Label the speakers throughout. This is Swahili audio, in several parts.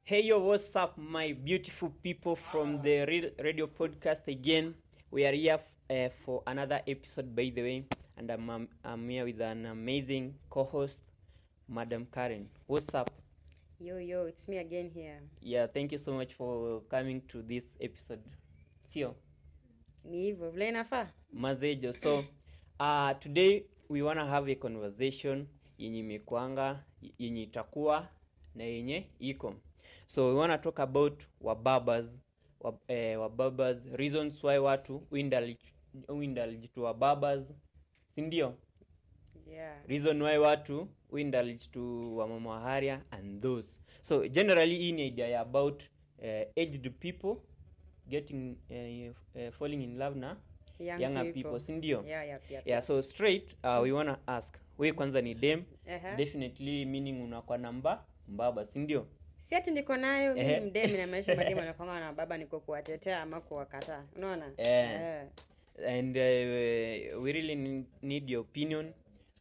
Speaker 1: Hey yo, what's up, my beautiful people from the Re- radio podcast again? We are here f- uh, for another episode, by the way, and I'm, um, I'm here with an amazing co-host, Madam Karen. What's up?
Speaker 2: Yo, yo, it's me again here.
Speaker 1: Yeah, thank you so much for coming to this episode. Sio
Speaker 2: Ni hivyo vile inafaa.
Speaker 1: mazejo. So uh, today we wanna have a conversation yenye imekwanga yenye itakuwa na yenye iko. So we wanna talk about wababas wab, eh, wababas reasons why watu uindulge uindulge to wababas, si ndio?
Speaker 2: Yeah.
Speaker 1: reason why watu uindulge to wamama wa haria and those so generally hii ni idea ya about uh, aged people getting uh, uh, falling in love na
Speaker 2: Young
Speaker 1: younger people, si ndio
Speaker 2: Yeah, yep, yep.
Speaker 1: yeah so straight uh, we wanna ask we kwanza ni dem
Speaker 2: Aha.
Speaker 1: definitely meaning unakuwa namba mbaba si ndio
Speaker 2: Si ati niko nayo mimi
Speaker 1: Ehe.
Speaker 2: ni mdemi na maisha mademu anakwanga na baba niko kuwatetea ama kuwakataa. Unaona?
Speaker 1: Eh.
Speaker 2: Eh.
Speaker 1: and uh, we really need- need your opinion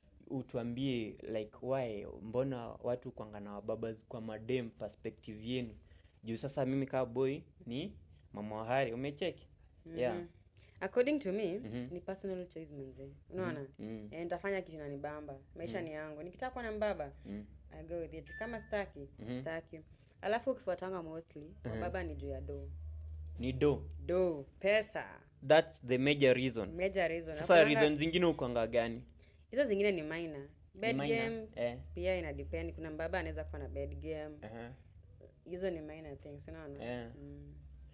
Speaker 1: utuambie like why mbona watu kwanga na wababa kwa madem perspective yenu juu sasa mimi kaa boy ni mama wa hari umecheki yeah
Speaker 2: Mhm. According to me,
Speaker 1: Mhm.
Speaker 2: ni personal choice manze. Unaona?
Speaker 1: mm.
Speaker 2: Eh, nitafanya kitu nanibamba. Maisha ni yangu. Nikitaka kuwa na mbaba,
Speaker 1: Mm.
Speaker 2: I go with it. Kama staki,
Speaker 1: Mhm.
Speaker 2: staki. Alafu ukifuatanga mostly, baba ni juu ya do.
Speaker 1: ni do
Speaker 2: Do, pesa.
Speaker 1: thats the major reason
Speaker 2: Major reason.
Speaker 1: sasa
Speaker 2: Nakuanga-
Speaker 1: reason zingine ukwanga gani
Speaker 2: hizo zingine ni minor bed
Speaker 1: Ni minor?
Speaker 2: game
Speaker 1: eh.
Speaker 2: pia ina depend kuna mbaba anaweza kuwa na bed game
Speaker 1: uh-huh.
Speaker 2: hizo ni minor things unaona
Speaker 1: Yeah.
Speaker 2: mm.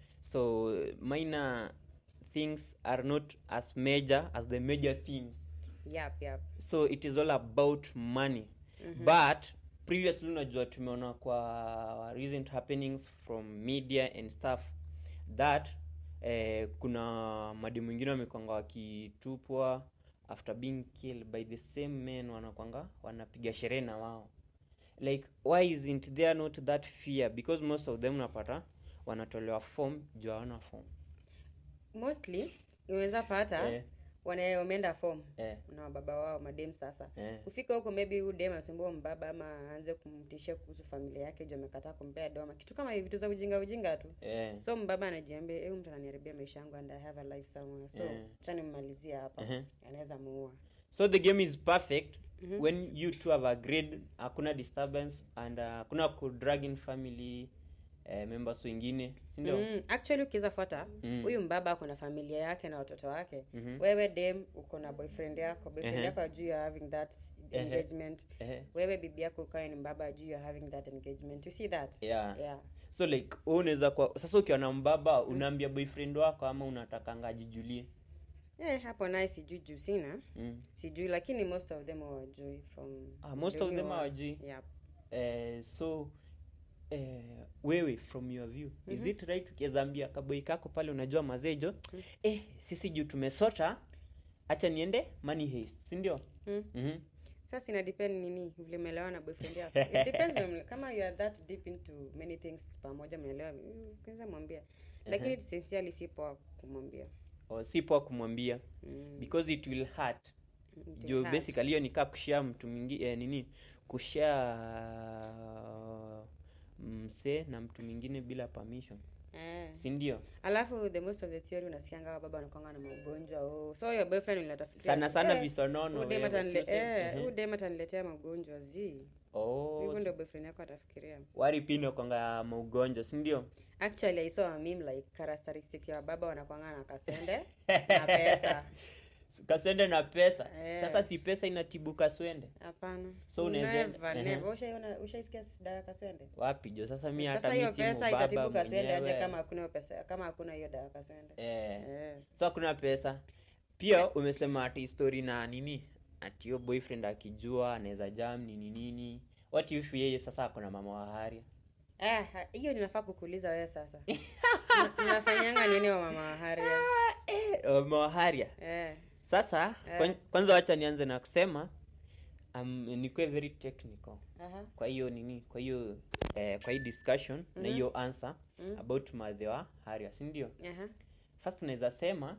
Speaker 1: so minor things are not as major as the major things
Speaker 2: yep, yep.
Speaker 1: so it is all about money but previously unajua tumeona kwa recent happenings from media and stuff that eh, kuna mademu wengine wamekwanga wakitupwa after being killed by the same men wanakwanga wanapiga sherehe na wao like why isn't there not that fear because most of them unapata wanatolewa form juu hawana form
Speaker 2: mostly unaweza pata
Speaker 1: Eh.
Speaker 2: wana wameenda form
Speaker 1: eh,
Speaker 2: na wababa wao madem sasa
Speaker 1: eh,
Speaker 2: kufika huko maybe huyu dem asumbua mbaba ama aanze kumtishia kuhusu familia yake juu amekataa kumpea doma kitu kama hivi vitu za ujinga ujinga tu
Speaker 1: eh,
Speaker 2: so mbaba anajiambia huyu mtu ananiharibia maisha yangu and I have a life somewhere so
Speaker 1: Eh.
Speaker 2: acha nimmalizie hapa
Speaker 1: Mhm.
Speaker 2: anaweza muua
Speaker 1: so the game is perfect when you two have agreed hakuna disturbance and uh, hakuna kudrag in family uh, members wengine sindio
Speaker 2: Mm, actually ukiweza fuata
Speaker 1: Mm.
Speaker 2: huyu mbaba ako na familia yake na watoto wake
Speaker 1: Mhm.
Speaker 2: wewe dem uko na boyfriend yako boyfriend
Speaker 1: Ehe.
Speaker 2: yako ajuu ya having that
Speaker 1: Ehe.
Speaker 2: engagement
Speaker 1: Ehe.
Speaker 2: wewe bibi yako ukawe ni mbaba ajuu ya having that engagement you see that
Speaker 1: yeah.
Speaker 2: yeah
Speaker 1: so like wewe unaweza kwa sasa ukiwa na mbaba unaambia boyfriend wako ama unatakanga ajijulie
Speaker 2: Eh, hapo naye sijui juu sina
Speaker 1: mm.
Speaker 2: sijui lakini most of them hawajui from
Speaker 1: Ah, most
Speaker 2: the
Speaker 1: of
Speaker 2: way
Speaker 1: them
Speaker 2: wa-
Speaker 1: hawajui.
Speaker 2: Yep.
Speaker 1: eh, so eh, wewe from your view is it right ukiwezaambia kaboi kako pale unajua mazejo eh, sisi juu tumesota hacha niende money haste sindio
Speaker 2: Mm.
Speaker 1: mm-hmm.
Speaker 2: sasa ina depend nini vile umeelewa na boyfriend yako it depends vile mle- kama you are that deep into many things pamoja mnaelewa mm, kwanza mwambia lakini sincerely si poa kumwambia
Speaker 1: or si poa kumwambia
Speaker 2: Mm,
Speaker 1: because it will hurt
Speaker 2: it will
Speaker 1: juu
Speaker 2: hurt.
Speaker 1: basically hiyo nikaa kushare mtu mingi eh, nini kushare msee na mtu mwingine bila permission
Speaker 2: eh.
Speaker 1: si ndio
Speaker 2: alafu the most of the theory unasikianga wa baba wanakwanga na magonjwa oh. so your boyfriend unatafikiria
Speaker 1: sana sana
Speaker 2: eh,
Speaker 1: visonono
Speaker 2: huyu dem
Speaker 1: wewe,
Speaker 2: atanile-
Speaker 1: sio sema-
Speaker 2: eh,
Speaker 1: ehe.
Speaker 2: huyu dem ataniletea magonjwa zi
Speaker 1: Oh,
Speaker 2: hivyo ndio boyfriend yako atafikiria
Speaker 1: wari pino kwanga maugonjwa si ndio
Speaker 2: actually i saw a meme like characteristic ya baba wanakwanga na kaswende na pesa
Speaker 1: kaswende na pesa
Speaker 2: Eh.
Speaker 1: sasa si pesa inatibu kaswende
Speaker 2: hapana
Speaker 1: So unaweza-
Speaker 2: Never,
Speaker 1: ehe.
Speaker 2: never. Ushaiona- ushaisikia dawa ya kaswende
Speaker 1: wapi jo sasa mi hata
Speaker 2: sasa
Speaker 1: mi
Speaker 2: hiyo
Speaker 1: si
Speaker 2: pesa itatibu
Speaker 1: mubaba
Speaker 2: kaswende aje
Speaker 1: mwenyewe.
Speaker 2: kama hakuna hiyo pesa kama hakuna hiyo dawa ya kaswende
Speaker 1: eh.
Speaker 2: eh.
Speaker 1: so hakuna pesa pia umesema ati story na nini ati yo boyfriend akijua anaweza jam nini nini what if yeye sasa ako na mama wa haria
Speaker 2: Eh, ha- hiyo ninafaa kukuuliza wewe sasa tunafanyanga nini wa mama wa haria
Speaker 1: eh, mama wa haria
Speaker 2: eh.
Speaker 1: sasa
Speaker 2: Eh.
Speaker 1: kwan- kwanza wacha nianze na kusema um, nikuwe very technical
Speaker 2: Aha.
Speaker 1: kwa hiyo nini kwa hiyo eh, kwa hii discussion na hiyo answer
Speaker 2: Mhm.
Speaker 1: about madhe wa haria si ndio
Speaker 2: Aha.
Speaker 1: first naweza sema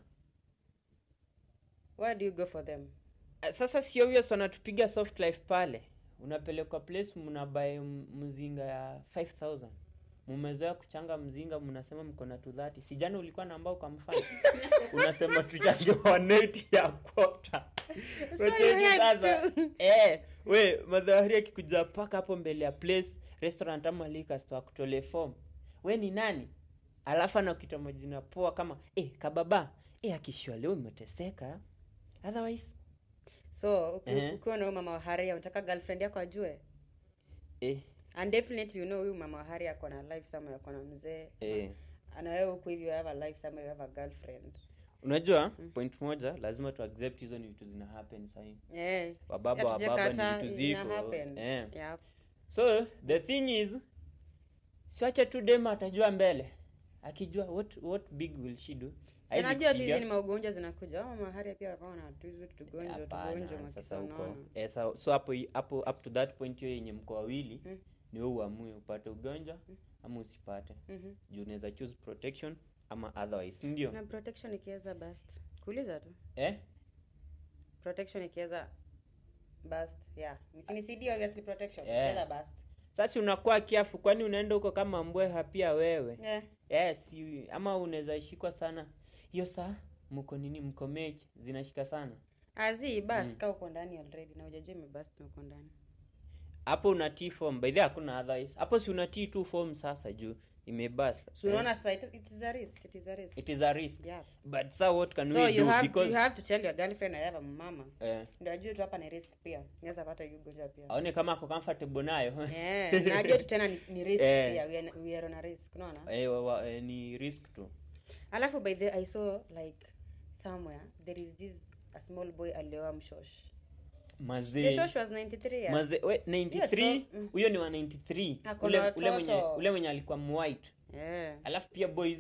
Speaker 2: Where do you go for them
Speaker 1: eh, sasa si obvious wanatupiga soft life pale unapelekwa place mnabae mzinga ya 5000 mumezoea kuchanga mzinga mnasema mko na tudhati sijana ulikuwa na ambao ukamfanya unasema tuchange 180 ya kota
Speaker 2: So you had
Speaker 1: sasa
Speaker 2: to.
Speaker 1: eh we madhahari akikuja paka hapo mbele ya place restaurant ama liquor store akutole form we ni nani alafu anakuita majina poa kama eh kababa eh akishua leo umeteseka otherwise
Speaker 2: so uki-
Speaker 1: Ehe.
Speaker 2: ukiwa na huyu mama wa haria unataka girlfriend yako ajue
Speaker 1: eh
Speaker 2: and definitely you know huyu mama wa haria ako na life somewhere ako na mzee
Speaker 1: eh
Speaker 2: na wewe huku hivi you have a life somewhere you have a girlfriend
Speaker 1: unajua point moja lazima tu accept hizo ni vitu zina happen sahii
Speaker 2: yeah
Speaker 1: Wababa,
Speaker 2: si
Speaker 1: wababa ni
Speaker 2: hatujakataa,
Speaker 1: vitu
Speaker 2: ina
Speaker 1: ziko,
Speaker 2: happen.
Speaker 1: eh.
Speaker 2: Yep.
Speaker 1: so the thing is siache tu dema atajua mbele akijua what what big will she do
Speaker 2: Si najua tu hizi
Speaker 1: Aizipiga.
Speaker 2: ni maugonjwa zinakuja au mama haria pia wakawa na tu hizo tugonjwa
Speaker 1: Hapana,
Speaker 2: tugonjwa
Speaker 1: sasa
Speaker 2: makisa
Speaker 1: huko
Speaker 2: unaona
Speaker 1: eh, so, so hapo hapo up to that point hiyo yenye mko wawili
Speaker 2: Mm.
Speaker 1: ni wewe uamue upate ugonjwa ama usipate
Speaker 2: Mhm.
Speaker 1: juu unaweza choose protection ama otherwise ndio
Speaker 2: na protection ikiweza bast kuuliza tu
Speaker 1: eh
Speaker 2: protection ikiweza bast yeah ni CD obviously protection
Speaker 1: Yeah.
Speaker 2: ikiweza bast
Speaker 1: sasa unakuwa kiafu kwani unaenda huko kama mbweha pia wewe
Speaker 2: yeah
Speaker 1: yes you- ama unaweza shikwa sana hiyo saa mko nini mko mechi zinashika sana
Speaker 2: azi bast
Speaker 1: Mm.
Speaker 2: ka uko ndani already na hujajua imebast na uko ndani
Speaker 1: hapo unatii form by the way hakuna otherwise hapo si unatii tu form sasa juu imebust
Speaker 2: so unaona sasa it, it is a risk it is a risk
Speaker 1: it is a risk
Speaker 2: yeah
Speaker 1: but sa what can
Speaker 2: so
Speaker 1: we
Speaker 2: you
Speaker 1: do
Speaker 2: have to,
Speaker 1: because
Speaker 2: you have to tell your girlfriend I have a mama
Speaker 1: eh,
Speaker 2: ndio ajue tu hapa ni risk pia naweza pata hiyo ugonjwa pia
Speaker 1: aone kama ako comfortable nayo
Speaker 2: yeah na ajue tu tena ni, ni risk
Speaker 1: Eh.
Speaker 2: pia we are, we are on a risk unaona
Speaker 1: eh, wa, wa, eh, ni risk tu
Speaker 2: alafu by the i saw like somewhere there is this a small boy alioa mshosh the
Speaker 1: mazee
Speaker 2: shosh was 93 years
Speaker 1: mazee we 93
Speaker 2: Yes, so, mm.
Speaker 1: huyo ni wa 93
Speaker 2: Ako
Speaker 1: ule,
Speaker 2: na
Speaker 1: ule mwenye
Speaker 2: watoto.
Speaker 1: ule mwenye alikuwa mwhite
Speaker 2: yeah
Speaker 1: alafu pia boys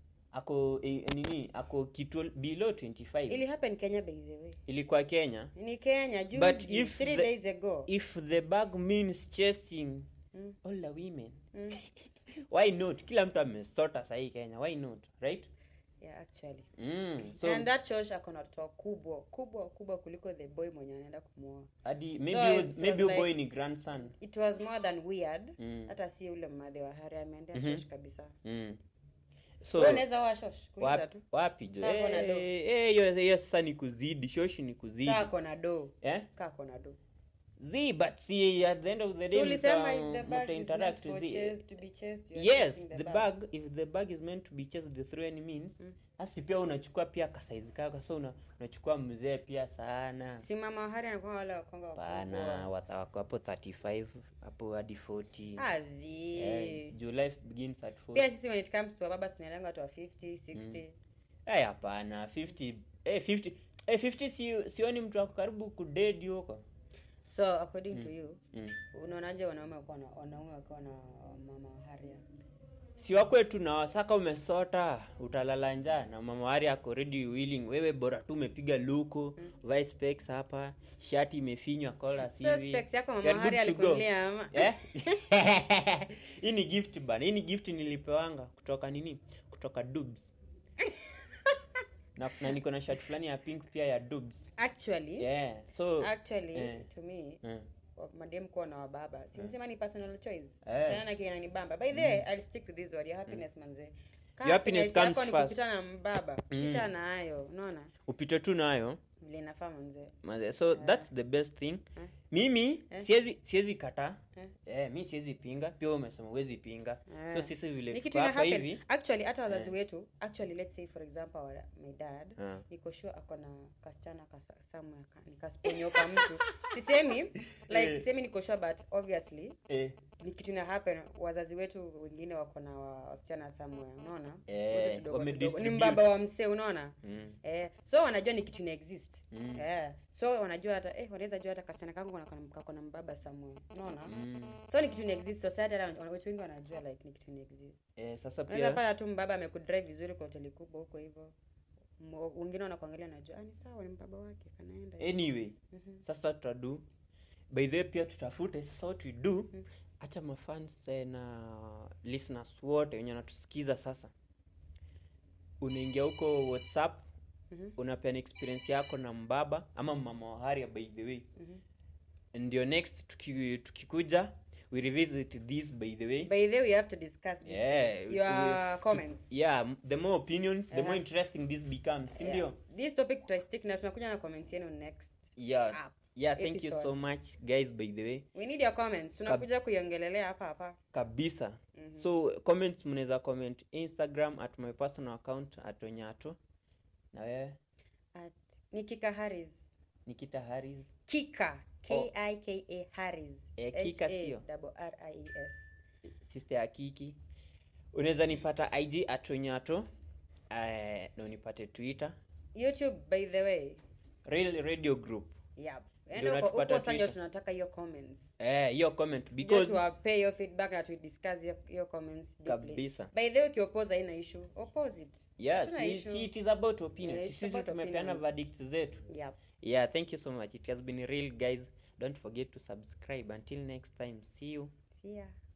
Speaker 1: ako eh, nini ako kitu below 25
Speaker 2: ili happen kenya by the way
Speaker 1: ilikuwa kenya
Speaker 2: ni kenya
Speaker 1: But
Speaker 2: juzi
Speaker 1: if
Speaker 2: three
Speaker 1: the-
Speaker 2: days ago
Speaker 1: if the bag means chasing
Speaker 2: Mm.
Speaker 1: all the women
Speaker 2: mm.
Speaker 1: why not kila mtu amesota sahii kenya why not right
Speaker 2: yeah actually
Speaker 1: mm. so
Speaker 2: and that shosh ako na watoto kubwa kubwa kubwa kuliko the boy mwenye anaenda kumuoa
Speaker 1: hadi maybe
Speaker 2: So
Speaker 1: huyo-
Speaker 2: it's-
Speaker 1: maybe
Speaker 2: was
Speaker 1: huyo
Speaker 2: like-
Speaker 1: boy ni grandson
Speaker 2: it was more than weird
Speaker 1: Mm.
Speaker 2: hata si ule mmadhe wa hari ameendea
Speaker 1: Mhm.
Speaker 2: shosh kabisa
Speaker 1: mm. so
Speaker 2: so unaweza oa shosh kuuliza
Speaker 1: wapi,
Speaker 2: tu
Speaker 1: wapi jo
Speaker 2: Kaa kona do.
Speaker 1: Eh, eh, hiyo hiyo sasa ni kuzidi shoshi ni kuzidi
Speaker 2: kaa kona do
Speaker 1: eh?
Speaker 2: kaa kona do
Speaker 1: zi but see at the end of the day
Speaker 2: so ulisema
Speaker 1: mta-
Speaker 2: if the bag
Speaker 1: mta
Speaker 2: is
Speaker 1: interact
Speaker 2: meant for
Speaker 1: zi-
Speaker 2: chase, to be chased you are
Speaker 1: yes
Speaker 2: chasing
Speaker 1: the bag if the bag is meant to be chased through any means
Speaker 2: Mm.
Speaker 1: basi pia unachukua pia kasaizi kako so una, unachukua mzee pia sana
Speaker 2: si mama wa hari anakuwa wale wakonga
Speaker 1: pana
Speaker 2: wakubwa
Speaker 1: watha- wako hapo 35 hapo hadi 40
Speaker 2: azi
Speaker 1: Eh, juu life begins at 40
Speaker 2: pia sisi when it comes to wababa tunalenga watu wa 50 60
Speaker 1: Eh, hapana 50 eh 50 eh 50 si sioni mtu ako karibu kudedi huko
Speaker 2: so according to you
Speaker 1: mm.
Speaker 2: unaonaje wanaume wakiwa na wanaume wakiwa na mama wa haria
Speaker 1: si wakwetu na wasaka umesota utalala njaa na mama wari ako ready willing wewe bora tu umepiga luku mm. vice specs hapa shati imefinywa kola
Speaker 2: so
Speaker 1: sivi
Speaker 2: specs yako
Speaker 1: You
Speaker 2: mama
Speaker 1: are
Speaker 2: hari
Speaker 1: good to go.
Speaker 2: alikunulia ama
Speaker 1: Eh? hii ni gift bana hii ni gift nilipewanga kutoka nini kutoka dubs na, na niko na shirt fulani ya pink pia ya dubs
Speaker 2: actually
Speaker 1: yeah so
Speaker 2: actually
Speaker 1: eh.
Speaker 2: to me
Speaker 1: eh,
Speaker 2: wa- madem kuwa na wababa sinisema ni personal choice
Speaker 1: Eh.
Speaker 2: tena na kiena ni bamba by the way i'll stick to this word your happiness manze Ka
Speaker 1: Your happiness
Speaker 2: happiness
Speaker 1: comes
Speaker 2: yako ni
Speaker 1: first.
Speaker 2: kupita na mbaba pita nayo unaona
Speaker 1: upite tu nayo
Speaker 2: vile inafaa manze
Speaker 1: Maze- so that's the best thing
Speaker 2: Eh.
Speaker 1: mimi
Speaker 2: Eh.
Speaker 1: siwezi siwezi kataa
Speaker 2: Eh.
Speaker 1: eh, mi siwezi pinga pia wewe umesema huwezi pinga
Speaker 2: Eh.
Speaker 1: so sisi vile
Speaker 2: ni
Speaker 1: tuko
Speaker 2: kitu ina
Speaker 1: hapa
Speaker 2: happen
Speaker 1: hivi
Speaker 2: actually hata wazazi wetu actually let's say for example our, my dad
Speaker 1: Ah.
Speaker 2: niko sure ako na kasichana kasa- somewhere ka- nikasponyoka mtu sisemi like
Speaker 1: Eh.
Speaker 2: sisemi niko sure but obviously
Speaker 1: eh,
Speaker 2: ni kitu ina happen wazazi wetu wengine wako na wa- wasichana somewhere unaona
Speaker 1: Eh,
Speaker 2: Wote tudogo tudogo. ni
Speaker 1: wamedistribute.
Speaker 2: mbaba wa msee unaona
Speaker 1: mm,
Speaker 2: eh, so wanajua ni kitu ina exist
Speaker 1: Mm.
Speaker 2: eh, so wanajua hata eh, wanaweza jua hata kasichana kangu kana- kana- kako na mbaba somewhere unaona
Speaker 1: mm.
Speaker 2: so ni kitu ina exist society hata wana- watu wengi wanajua like ni kitu ina exist
Speaker 1: Eh, sasa
Speaker 2: unaweza
Speaker 1: pia
Speaker 2: pata tu mbaba amekudrive vizuri kwa hoteli kubwa huko hivyo Mo- wengine wanakuangalia najua ah, ni sawa ni mbaba wake kanaenda hivyo."
Speaker 1: anyway
Speaker 2: Mhm.
Speaker 1: sasa tutadu by the way pia tutafute sasa what we do
Speaker 2: Mm.
Speaker 1: hacha mafans eh, na listeners wote wenye wanatusikiza sasa unaingia huko whatsapp
Speaker 2: Mhm.
Speaker 1: unapeana experience yako na mbaba ama mama wa haria by the way
Speaker 2: Mhm.
Speaker 1: ndio next tuki, tukikuja we revisit this by the way
Speaker 2: by the way we have to discuss this
Speaker 1: yeah
Speaker 2: your
Speaker 1: we-
Speaker 2: comments
Speaker 1: yeah m- the more opinions the more
Speaker 2: Uh-huh.
Speaker 1: interesting this becomes si
Speaker 2: Yeah.
Speaker 1: ndio
Speaker 2: this topic tutastick na tunakuja na comments yenu next
Speaker 1: yeah
Speaker 2: Up.
Speaker 1: yeah thank you so
Speaker 2: episode.
Speaker 1: much guys by the way
Speaker 2: we need your comments tunakuja kuiongelelea hapa hapa
Speaker 1: kabisa so comments mnaweza comment instagram at my personal account at onyato na wewe
Speaker 2: at nikika harris
Speaker 1: nikita haris
Speaker 2: kika
Speaker 1: Oh.
Speaker 2: k-i-k-a harris
Speaker 1: Eh, Kika
Speaker 2: H A
Speaker 1: sio?
Speaker 2: double R-I-E-S.
Speaker 1: sister ya kiki unaweza nipata ig at onyato eh, na unipate twitter
Speaker 2: youtube by the way
Speaker 1: real radio group
Speaker 2: yep.
Speaker 1: Ndio
Speaker 2: Yaani huko-
Speaker 1: unatupata
Speaker 2: huko sasa ndio
Speaker 1: Twitter.
Speaker 2: tunataka hiyo comments
Speaker 1: eh hiyo comment
Speaker 2: Ndio
Speaker 1: because
Speaker 2: tuwape hiyo feedback na tudiscuss hiyo- hiyo comments deeply.
Speaker 1: kabisa
Speaker 2: by the way ukioppose haina issue oppose it
Speaker 1: yeah
Speaker 2: Hatuna
Speaker 1: si,
Speaker 2: issue.
Speaker 1: si it is about opinions
Speaker 2: Yeah,
Speaker 1: Si
Speaker 2: it's
Speaker 1: sisi
Speaker 2: about
Speaker 1: tumepeana
Speaker 2: opinions.
Speaker 1: verdict zetu
Speaker 2: yep.
Speaker 1: yeah thank you so much it has been real guys don't forget to subscribe until next time see you
Speaker 2: see ya